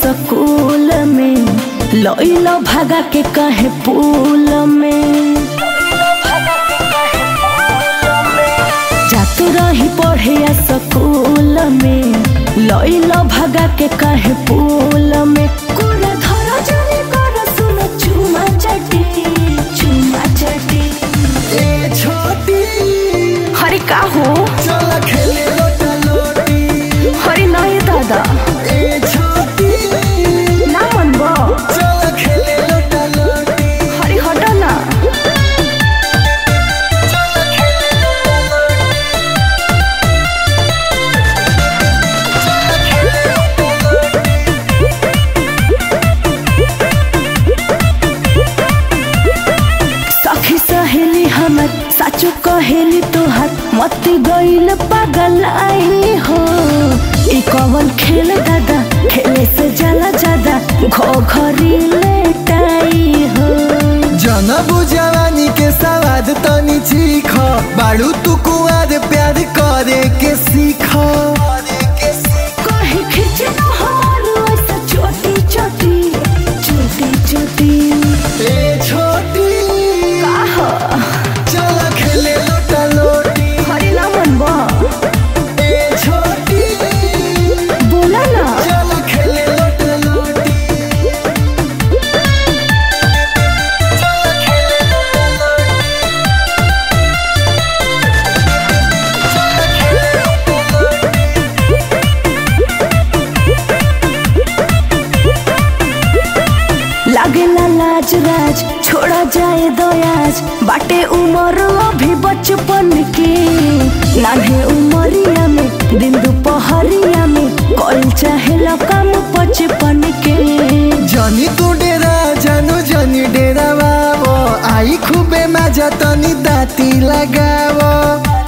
school में लइलो भागा के कहे पुल में जात रही पढ़े स्कूल में लइलो भागा के कहे पुल में कुरा धर जाने कर सुन चुमा चटी चुमा चटी ए छोटी हरे का हो चल खेले लोटा लोटी हरे नहीं दादा ए छोटी ना मन बा चल खेले लोटा लोटी हरे हटा ना चल खेले लोटा लोटी चल खेले लोटा सखी सहेली हमर साचो कहेली तोहर मती गईल पागल आई हो ई कवन खेल दादा खेले से जाला ज्यादा घो घरी लेटाई हो जनबु जवानी के सवाद तनी चीख बाड़ू तू कुआर प्यार करे के सीख कहीं खींचे न हमारो ऐसा छोटी छोटी छोटी छोटी ए छोटी का हो चल खेले लोटा लोटी हरे ना मन बा ए छोटी बोला ना चल खेले लोटा लोटी चल खेले लोटा लोटी चल खेले लोटा लागेला लाज राज छोड़ा जाए दयाज बाटे उमर अभी बचपन के नान्हे उमरिया में दिन दोपहरिया में कल चाहे काम बचपन के जनी तू डेरा जानु जनी डेरा बाबो आई खूबे मजा तनी दाती लगावो